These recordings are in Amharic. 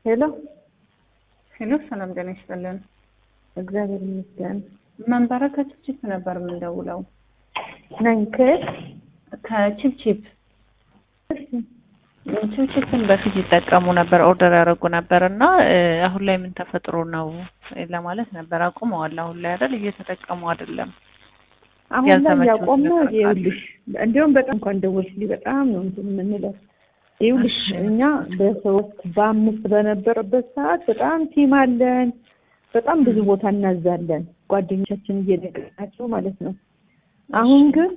ሄሎ ሄሎ፣ ሰላም ጤና ይስጥልን። እግዚአብሔር ይመስገን መንበረ ከችፕቺፕ ነበር የምንደውለው። ነኝ ከየት ከችፕቺፕ ችፕቺፕን በፊት ይጠቀሙ ነበር፣ ኦርደር ያደረጉ ነበር እና አሁን ላይ ምን ተፈጥሮ ነው ለማለት ነበር። አቁመዋል አሁን ላይ አይደል? እየተጠቀሙ አይደለም። አሁን ላይ ያልተመቸው ያቆምነው ነገር ካለ? ይኸውልሽ፣ እንዲሁም በጣም እንኳን ደወልሽልኝ በጣም ነው እንትን የምንለው ይኸውልሽ፣ እሺ። እኛ በሶስት በአምስት በነበረበት ሰዓት በጣም ቲም አለን። በጣም ብዙ ቦታ እናዛለን ጓደኞቻችን እየነገርናቸው ማለት ነው። አሁን ግን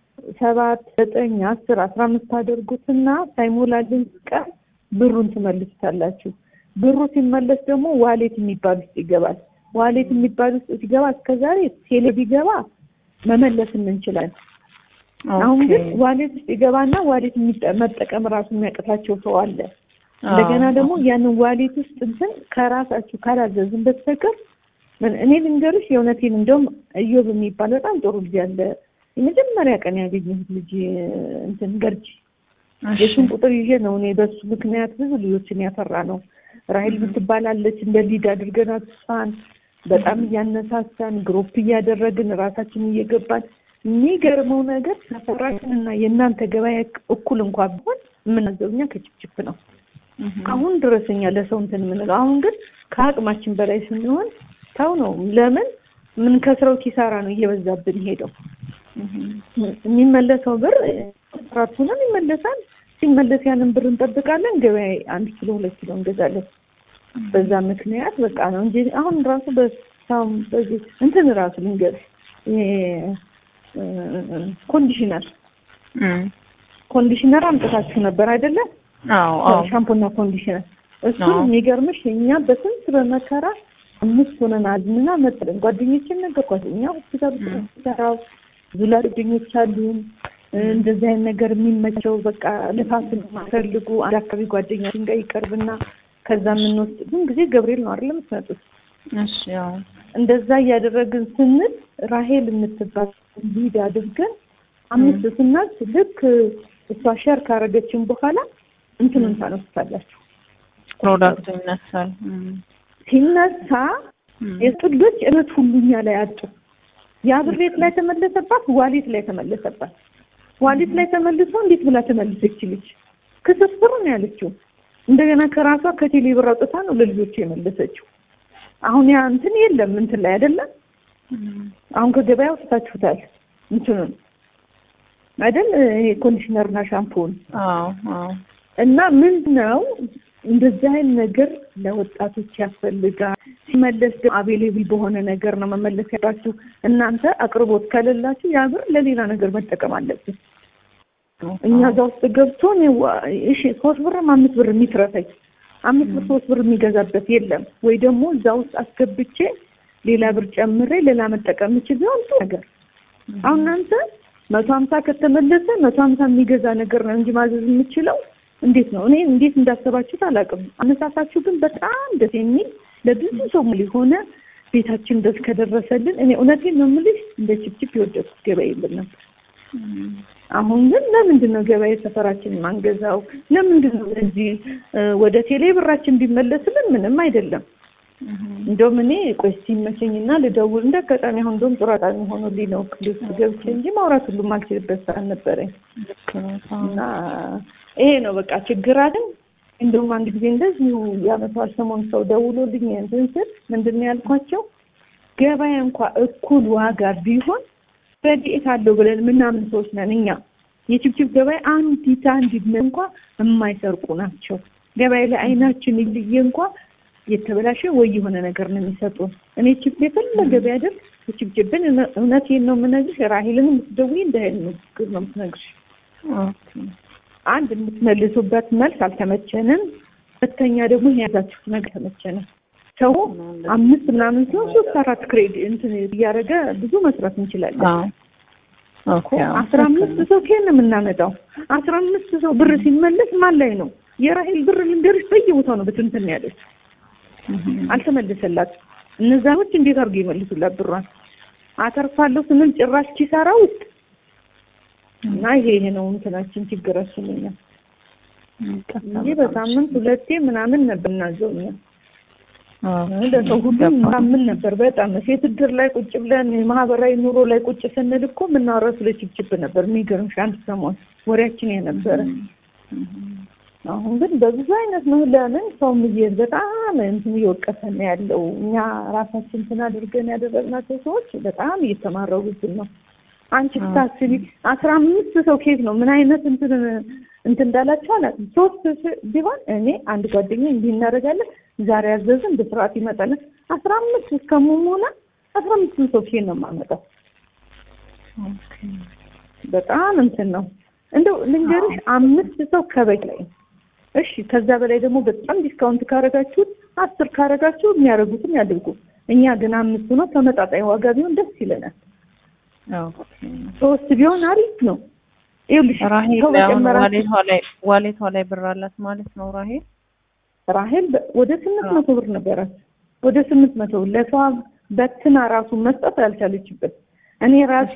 ሰባት ዘጠኝ አስር አስራ አምስት ታደርጉትና ሳይሞላልን ቀን ብሩን ትመልሱታላችሁ። ብሩ ሲመለስ ደግሞ ዋሌት የሚባል ውስጥ ይገባል። ዋሌት የሚባል ውስጥ ሲገባ እስከዛሬ ቴሌ ቢገባ መመለስ እንችላለን። አሁን ግን ኦኬ። ዋሌት ውስጥ ይገባና ዋሌት የሚጠ- መጠቀም ራሱ የሚያቅታቸው ሰው አለ። እንደገና አዎ። ደግሞ ያንን ዋሌት ውስጥ እንትን ከራሳችሁ ካላዘዝን በስተቀር ምን እኔ ልንገርሽ የእውነቴን እንደውም እዮብ የሚባል በጣም ጥሩ ልጅ አለ። የመጀመሪያ ቀን ያገኘሁት ልጅ እንትን ገርጂ እሺ። የሱን ቁጥር ይዤ ነው እኔ በሱ ምክንያት ብዙ ልጆችን ያፈራ ነው። ራሄል ምትባላለች እንደ ሊድ አድርገናት እሷን በጣም እያነሳሳን ግሩፕ እያደረግን ራሳችን እየገባን የሚገርመው ነገር ሰፈራችን እና የእናንተ ገበያ እኩል እንኳ ቢሆን የምናዘው እኛ ከችፕችፕ ነው። እህ። አሁን ድረስ እኛ ለሰው እንትን የምንለው አሁን ግን ከአቅማችን በላይ ስንሆን ተው ነው። ለምን ምን ከስረው ኪሳራ ነው እየበዛብን ሄደው እህ። የሚመለሰው ብር ስራት ሆነን ይመለሳል። ሲመለስ ያንን ብር እንጠብቃለን። ገበያ አንድ ኪሎ ሁለት ኪሎ እንገዛለን። በዛ ምክንያት በቃ ነው እንጂ አሁን ራሱ በሳም በዚህ እንትን ራሱ ልንገርሽ ይሄ እ፣ ኮንዲሽነር እም። ኮንዲሽነር አምጥታችሁ ነበር አይደለም? አዎ አዎ። ሻምፖና ኮንዲሽነር እሱን አዎ። የሚገርምሽ እኛ በስንት በመከራ አምስት ሆነን አዝምና መጥለን ጓደኞችን ነገርኳቸው። እኛ ሆስፒታል ውስጥ ነው የምንሰራው ብዙ ጓደኞች አሉን እንደዚህ አይነት ነገር የሚመቸው በቃ ልፋትን የማይፈልጉ አንድ አካባቢ ጓደኛችን ጋር ይቀርብና ከዛ የምንወስድ ብዙን ጊዜ ገብርኤል ነው አይደለም የምትመጡት እሺ። አዎ። እንደዛ እያደረግን ስንል ራሄል የምትባል ሊድ አድርገን አምስት ስናት ልክ እሷ ሸር ካረገችን በኋላ እንትኑን ታነሱታላችሁ። ፕሮዳክቱ ይነሳል። እም። ሲነሳ እም። የሱ ልጆች እለት ሁሉ እኛ ላይ አጡ። ያ ብር የት ላይ ተመለሰባት? ዋሌት ላይ ተመለሰባት። ዋሌት ላይ ተመልሶ እንዴት ብላ ተመልሰች ልጅ ክስፍር ነው ያለችው። እንደገና ከራሷ ከቴሌ ብር አውጥታ ነው ለልጆቹ የመለሰችው። አሁን ያ እንትን የለም እንትን ላይ አይደለም እም። አሁን ከገበያ ወስታችሁታል እንትኑን አይደል ይሄ ኮንዲሽነርና ሻምፖን አዎ አዎ። እና ምን ነው እንደዚህ አይነት ነገር ለወጣቶች ያስፈልጋል። ሲመለስ ደግሞ አቬሌብል በሆነ ነገር ነው መመለስ ያላችሁ። እናንተ አቅርቦት ከሌላችሁ ያ ብር ለሌላ ነገር መጠቀም አለብን። እኛ እዛ ውስጥ ገብቶ እኔ ዋ- እሺ ሶስት ብርም አምስት ብር የሚትረፈኝ አምስት ብር ሶስት ብር የሚገዛበት የለም ወይ ደግሞ እዛ ውስጥ አስገብቼ ሌላ ብር ጨምሬ ሌላ መጠቀም የምችል ቢሆን ጥሩ ነገር አሁን እናንተ መቶ ሀምሳ ከተመለሰ መቶ ሀምሳ የሚገዛ ነገር ነው እንጂ ማዘዝ የምችለው እንዴት ነው? እኔ እንዴት እንዳሰባችሁት አላውቅም። አነሳሳችሁ ግን በጣም ደስ የሚል ለብዙ ሰው ሙሉ የሆነ ቤታችን ደስ ከደረሰልን እኔ እውነቴን ነው የምልሽ እንደ ችፕችፕ የወደድኩት ገበያ የለም ነበር። እም። አሁን ግን ለምንድን ነው ገበያ ሰፈራችን ማንገዛው? ለምንድን ነው እዚህ እ፣ ወደ ቴሌ ብራችን ቢመለስልን ምንም አይደለም። እህ። እንደውም እኔ ቆይ ሲመቸኝና ልደውል እንደ አጋጣሚ አሁን እንደውም ጥሩ አጋጣሚ ሆኖልኝ ነው ክሊፕ ገብቼ እንጂ ማውራት ሁሉ ማልችልበት ሰዓት ነበረኝ ልክ ነው። አዎ። እና ይሄ ነው በቃ ችግራችን። እንደውም አንድ ጊዜ እንደዚሁ የዓመቷል ሰሞን ሰው ደውሎልኝ እንትን ስል ምንድን ነው ያልኳቸው ገበያ እንኳ እኩል ዋጋ ቢሆን ረድኤት አለው ብለን ምናምን ሰዎች ነን እኛ። የችብችብ ገበያ አንዲት አንዲት እንኳ የማይሰርቁ ናቸው። ገበያ ላይ አይናችን ይልየ እንኳ የተበላሸ ወይ የሆነ ነገር ነው የሚሰጡን። እኔ ችብ የፈለገ ቢያደርግ ችብችብን እውነቴን ነው የምነግርሽ። ራሄልን የምትደውይ እንደ አይነት ንግግር ነው የምትነግርሽ። ኦኬ። አንድ የምትመልሱበት መልስ አልተመቸንም። ሁለተኛ ደግሞ የያዛችሁት ነገር ተመቸንም። ሰው አምስት ምናምን ሲሆን ሶስት አራት ክሬድ እንትን እያደረገ ብዙ መስራት እንችላለን። አዎ። ኦኬ። አዎ። አስራ አምስት ሰው ከየት ነው የምናመጣው? አስራ አምስት ሰው ብር ሲመለስ ማን ላይ ነው? የራሄል ብር ልንገርሽ በየቦታው ነው ብትንትን ያለች እህ። አልተመለሰላት። እነዛኖች እንዴት አድርገው ይመልሱላት ብሯን? አተርፋለሁ ስንል ጭራሽ ኪሳራ ውስጥ እና ይሄ ይሄ ነው እንትናችን ችግራችን እኛ እንጂ በሳምንት ሁለቴ ምናምን ነበር እናዘው እኛ ለሰው ሁሉም ማምን ነበር። በጣም ሴት እድር ላይ ቁጭ ብለን የማህበራዊ ኑሮ ላይ ቁጭ ስንል እኮ የምናወራው ስለ ችብችብ ነበር። የሚገርምሽ አንድ ሰሞን ወሬያችን የነበረ አሁን ግን በብዙ አይነት ነው። ለምን ሰው ምዬን በጣም እንትን እየወቀሰን ነው ያለው። እኛ ራሳችን እንትን አድርገን ያደረግናቸው ሰዎች በጣም እየተማረሩብን ነው። አንቺ ስታስቢ አስራ አምስት ሰው ኬት ነው ምን አይነት እንትን እንትን እንዳላቸው አላውቅም። ሶስት ቢሆን እኔ አንድ ጓደኛ እንዲህ እናደርጋለን ዛሬ ያዘዝን በስርዓት ይመጣለን። አስራ አምስት እስከመሆና አስራ አምስት ሰው ኬት ነው የማመጣው። በጣም እንትን ነው እንደው ልንገርሽ አምስት ሰው ከበቂ ላይ እሺ ከዛ በላይ ደግሞ በጣም ዲስካውንት ካረጋችሁት አስር ካረጋችሁ የሚያደርጉትም ያድርጉ። እኛ ግን አምስት ነው ተመጣጣኝ ዋጋ ቢሆን ደስ ይለናል። ሶስት ቢሆን አሪፍ ነው። ይኸውልሽ ራሄል ዋሌቷ ላይ ዋሌቷ ላይ ብር አላት ማለት ነው። ራሄል ራሄል ወደ ስምንት መቶ ብር ነበራት። ወደ ስምንት መቶ ብር ለሰው በትና ራሱ መስጠት አልቻለችበት። እኔ ራሴ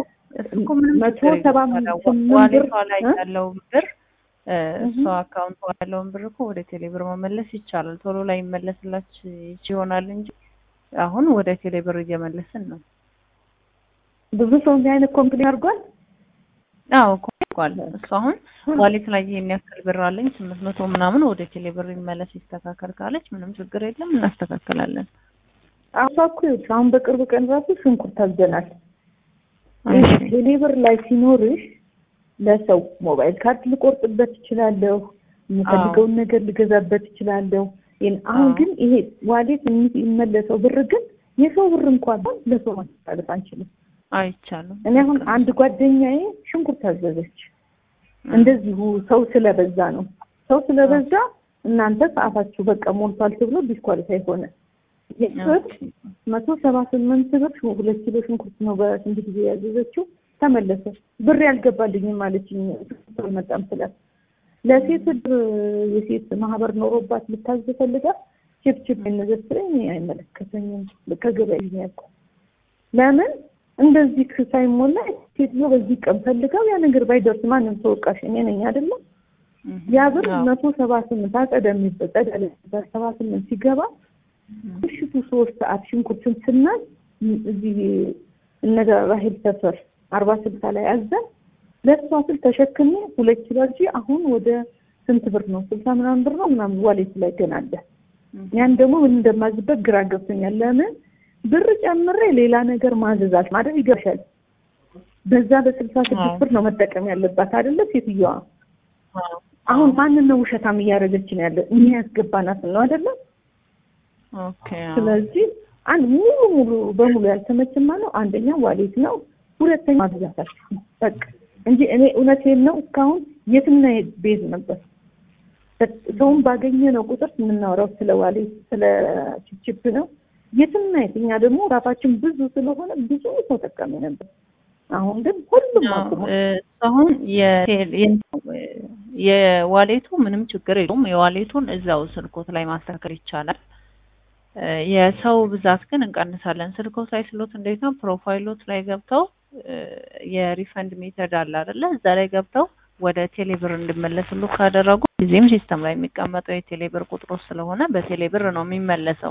መቶ ሰባ ስምንት ብር ዋሌቷ ላይ ያለው ብር እሷ አካውንት ያለውን ብር እኮ ወደ ቴሌብር መመለስ ይቻላል። ቶሎ ላይ ይመለስላች ይሆናል እንጂ አሁን ወደ ቴሌብር እየመለስን ነው። ብዙ ሰው እንዲህ አይነት ኮምፕሌን አድርጓል። አዎ ኮምፕሌን እሱ አሁን ዋሌት ላይ ይሄን ያክል ብር አለኝ ስምንት መቶ ምናምን ወደ ቴሌብር ይመለስ ይስተካከል ካለች ምንም ችግር የለም እናስተካከላለን። አሷ እኮ አሁን በቅርብ ቀን ራሱ ሽንኩርት አዘናል። ቴሌብር ላይ ሲኖርሽ ለሰው ሞባይል ካርድ ልቆርጥበት እችላለሁ። የምፈልገውን ነገር ልገዛበት እችላለሁ። አሁን ግን ይሄ ዋሌት የሚመለሰው ብር ግን የሰው ብር እንኳን ለሰው ማስተላለፍ አንችልም፣ አይቻልም። እኔ አሁን አንድ ጓደኛዬ ሽንኩርት አዘዘች። እንደዚሁ ሰው ስለበዛ ነው። ሰው ስለበዛ እናንተ ሰዓታችሁ በቃ ሞልቷል ተብሎ ዲስኳሊፋይ ሆነ። ብር መቶ ሰባ ስምንት ብር ሁለት ኪሎ ሽንኩርት ነው በስንት ጊዜ ያዘዘችው ተመለሰ። ብር ያልገባልኝም ማለችኝ አልመጣም ስላት ለሴት እድር የሴት ማህበር ኖሮባት ልታዝ ፈልጋ ችፕችፕ ነገር ስለኝ አይመለከተኝም ከገበያ ያልኩ ለምን እንደዚህ ሳይሞላ ሴትዮ በዚህ ቀን ፈልጋው ያ ነገር ባይደርስ ማንም ተወቃሽ እኔ ነኝ አይደለም። ያ ብር መቶ ሰባ ስምንት አጸደ የሚበል ጸዳ ሰባ ስምንት ሲገባ ምሽቱ ሶስት ሰዓት ሽንኩርትን ስናይ እዚህ እነጋ ራሄል ሰፈር አርባ ስልሳ ላይ አዘን ለእሷ ስል ተሸክሜ ሁለት ኪሎ እንጂ አሁን ወደ ስንት ብር ነው? ስልሳ ምናምን ብር ነው ምናምን ዋሌት ላይ ገና አለ። ያን ደግሞ ምን እንደማዝበት ግራ ገብቶኛል። ለምን ብር ጨምሬ ሌላ ነገር ማዘዛት ማለት ይገርሻል። በዛ በስልሳ ስድስት ብር ነው መጠቀም ያለባት አይደለ ሴትዮዋ። አሁን ማንን ነው ውሸታም እያደረገችን ያለ? እኛ ያስገባናትን ነው አይደለ? ስለዚህ አንድ ሙሉ ሙሉ በሙሉ ያልተመቸማ ነው። አንደኛ ዋሌት ነው ሁለተኛ ማብዛታችሁ በቃ እንጂ እኔ እውነቴን ነው። እስካሁን የትና የት ቤዝ ነበር ሰውን ባገኘ ነው ቁጥር የምናወራው ስለ ዋሌት ስለ ችፕችፕ ነው። የትና የት እኛ ደግሞ ራሳችን ብዙ ስለሆነ ብዙ ሰው ጠቃሚ ነበር። አሁን ግን ሁሉም አሁን የዋሌቱ ምንም ችግር የለውም። የዋሌቱን እዛው ስልኮት ላይ ማስተካከል ይቻላል። የሰው ብዛት ግን እንቀንሳለን። ስልኮ ሳይስሎት እንዴት ነው ፕሮፋይሎት ላይ ገብተው የሪፈንድ ሜተድ አለ አይደለ? እዛ ላይ ገብተው ወደ ቴሌብር እንዲመለስሉ ካደረጉ ጊዜም ሲስተም ላይ የሚቀመጠው የቴሌብር ቁጥሮች ስለሆነ በቴሌብር ነው የሚመለሰው።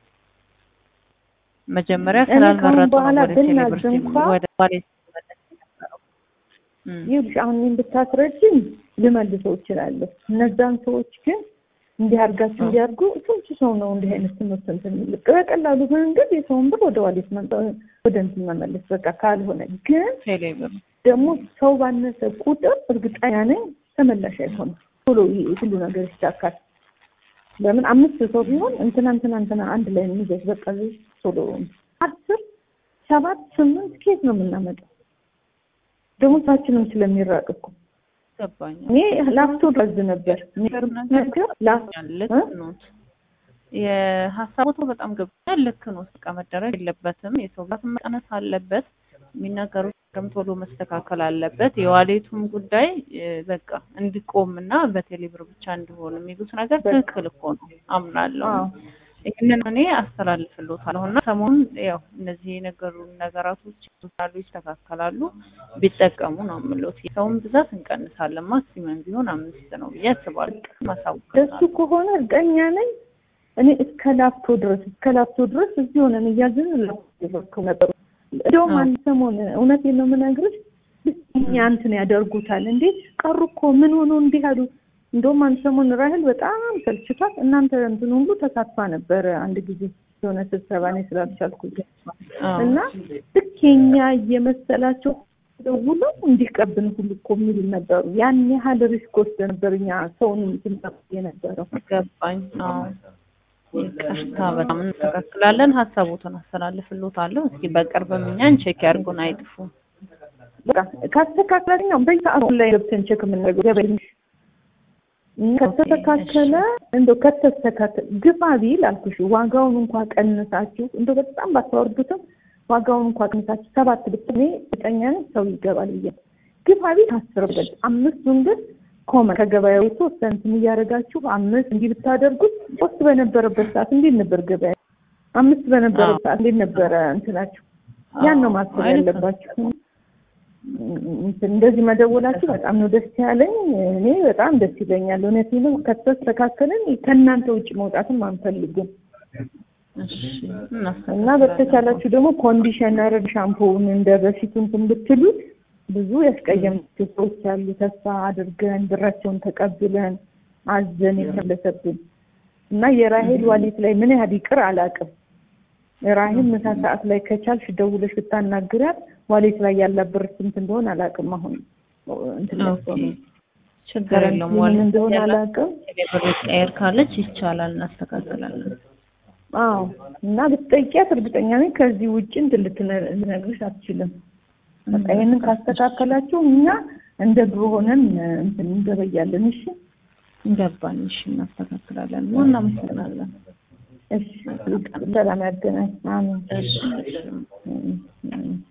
መጀመሪያ ስላልመረጡ ነው ወደ ቴሌብር ወደ ዋሌት ሲመለስ የነበረው። ይኸውልሽ አሁን እኔን ብታስረጅኝ ልመልሰው እችላለሁ። እነዛን ሰዎች ግን እንዲህ አድርጋችሁ እንዲያርጉ ስንት ሰው ነው እንዲህ አይነት ትምህርት እንትን በቀላሉ መንገድ የሰውን ብር ወደ ዋሌት ወደ እንትን መመለስ በቃ ካልሆነ ግን ደግሞ ሰው ባነሰ ቁጥር እርግጠኛ ነኝ ተመላሽ አይሆንም። ቶሎ ሁሉ ነገር ይሳካል። ለምን አምስት ሰው ቢሆን እንትና እንትና እንትና አንድ ላይ የሚገዝ በቃ ቶሎ አስር ሰባት ስምንት ኬት ነው የምናመጣው ደግሞ ታችንም ስለሚራቅ እኮ እኔ ላፕቶፕ አዝ ነበር የሀሳቦቱ በጣም ገብቶኛል። ልክ ነው። በቃ መደረግ የለበትም። የሰው ብዛት መቀነስ አለበት። የሚናገሩት ነገርም ቶሎ መስተካከል አለበት። የዋሌቱም ጉዳይ በቃ እንዲቆም እና በቴሌብር ብቻ እንዲሆን የሚሉት ነገር ትክክል እኮ ነው፣ አምናለሁ። ይህንን እኔ አስተላልፍልዎታለሁ እና ሰሞኑን ያው እነዚህ የነገሩ ነገራቶች ይስተካከላሉ ይስተካከላሉ ቢጠቀሙ ነው የምልዎት። የሰውን ብዛት እንቀንሳለን። ማክሲመም ቢሆን አምስት ነው ብዬ አስባለሁ። ማሳወቅ ደሱ ከሆነ እርግጠኛ ነኝ እኔ እስከ ላፍቶ ድረስ እስከ ላፍቶ ድረስ እዚህ ሆነን እያዝን ላፍቶ ነበሩ። እንደውም አንድ ሰሞን እውነቴን ነው የምነግርሽ እኛ እንትን ያደርጉታል እንዴ ቀሩ እኮ ምን ሆኖ እንዲህ አሉ። እንደውም አንድ ሰሞን ራህል በጣም ሰልችቷት እናንተ እንትን ሁሉ ተሳትፋ ነበረ አንድ ጊዜ የሆነ ስብሰባ እኔ ስላልቻልኩኝ እና ልክ የኛ እየመሰላቸው ደውለው እንዲቀብን ሁሉ እኮ የሚሉ ነበሩ። ያን ያህል ሪስክ ወስደ ነበር እኛ ሰውን ስንጠብቅ የነበረው። ገባኝ። አዎ ይቅርታ፣ በጣም እናስተካክላለን። ሀሳቦትን አስተላልፍልዎታለሁ። እስኪ በቅርብም እኛን ቼክ ያድርጉን፣ አይጥፉ። በቃ ካስተካከለኝ ነው በየሰዓቱ ላይ ገብተን ቼክ የምናደርገው ገበያ ከተስተካከለ እንደው ከተስተካከለ ግፋ ቢል አልኩሽ ዋጋውን እንኳ ቀንሳችሁ እንደው በጣም ባታወርዱትም ዋጋውን እንኳ ቀንሳችሁ ሰባት ብትኔ እርግጠኛ ነኝ ሰው ይገባል ብዬ ግፋ ቢል ታስርበት አምስቱን ግን ኮመን ከገበያው የተወሰነ እንትን እያደረጋችሁ አምስት እንዲህ ብታደርጉት ሶስት በነበረበት ሰዓት እንዴት ነበር ገበያ? አምስት በነበረበት ሰዓት እንዴት ነበረ እንትናችሁ? ያን ነው ማሰብ ያለባችሁ። እንደዚህ መደወላችሁ በጣም ነው ደስ ያለኝ። እኔ በጣም ደስ ይለኛል። እውነት ነው። ከተስተካከልን ከእናንተ ውጭ መውጣትም አንፈልግም እና በተቻላችሁ ደግሞ ኮንዲሽነር ሻምፖውን እንደ በፊቱ እንትን ብትሉት ብዙ ያስቀየምናቸው ሰዎች አሉ። ተስፋ አድርገን ብራቸውን ተቀብለን አዘን የተመለሰብን እና የራሄል ዋሌት ላይ ምን ያህል ይቅር አላውቅም። ራሄል ምሳ ሰዓት ላይ ከቻልሽ ደውለሽ ብታናግሪያት ዋሌት ላይ ያላት ብር ስንት እንደሆነ አላውቅም። አሁን እንትን ችግር የለውም። ምን እንደሆነ አላውቅም። ብር ቀየር ካለች ይቻላል፣ እናስተካክላለን። አዎ እና ብትጠይቂያት እርግጠኛ ነኝ ከዚህ ውጭ እንትን ልትነግርሽ አትችልም። በቃ ይሄንን ካስተካከላችሁ እኛ እንደ ድሮ ሆነን እንትን እንገበያለን። እሺ ገባን። እሺ እናስተካክላለን። እናመሰግናለን። እሺ ሰላም ያገናኝ። አሜን። እሺ